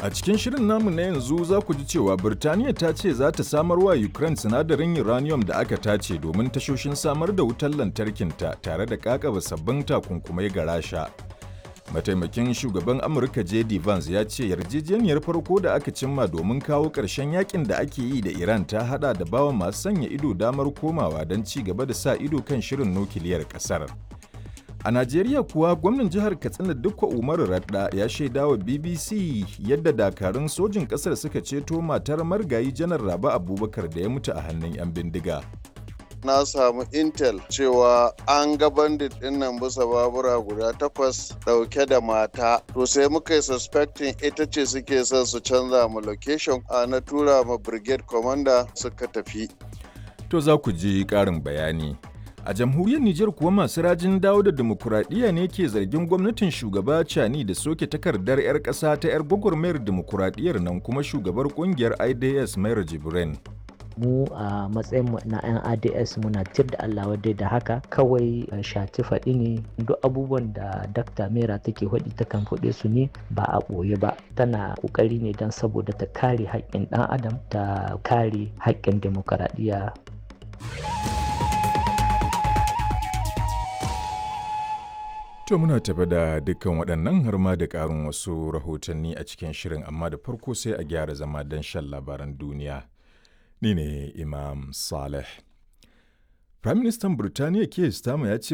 A cikin shirin namu na yanzu za ku ji cewa Birtaniya ta ce za ta samar wa Ukraine sinadarin uranium da aka tace domin tashoshin samar da wutar lantarkinta tare da kakaba sabbin takunkumai ga Rasha. Mataimakin shugaban Amurka J.D. Vance ya ce yarjejeniyar farko da aka cimma domin kawo ƙarshen yakin da ake yi da Iran ta hada da bawa masu sanya ido damar komawa don ci gaba da sa ido kan shirin nukiliyar ƙasar. A Najeriya kuwa gwamnan jihar Katsina Dukko Umaru Radda ya shaida wa BBC yadda dakarun sojin ƙasar suka ceto matar margayi janar Raba Abubakar da ya mutu a hannun 'yan bindiga. na samu intel cewa an ga bandit din nan bisa babura guda takwas dauke da mata to sai muka yi suspecting ita ce suke son su canza mu location a na tura ma brigade commander suka tafi To za ku ji ƙarin bayani. A jamhuriyar Nijar kuwa masu rajin dawo da demokuraɗiyya ne ke zargin gwamnatin shugaba Cani da soke takardar 'yar ƙasa ta 'yar gwagwarmayar demokuraɗiyyar nan kuma shugabar ƙungiyar IDS Mayar Jibrin. mu a matsayin mu na 'yan ads muna tir da allah wadai da haka kawai shati faɗi ne duk abubuwan da dakta mera take faɗi takan faɗe su ne ba a ɓoye ba tana ƙoƙari ne don saboda ta kare haƙƙin ɗan adam ta kare haƙƙin demokaradiyya To muna tafi da dukkan waɗannan har ma da ƙarin wasu rahotanni a cikin shirin amma da farko sai a gyara zama don shan labaran duniya. Ni ne Imam Saleh. Firaministan Birtaniya Keir Starmer ya ce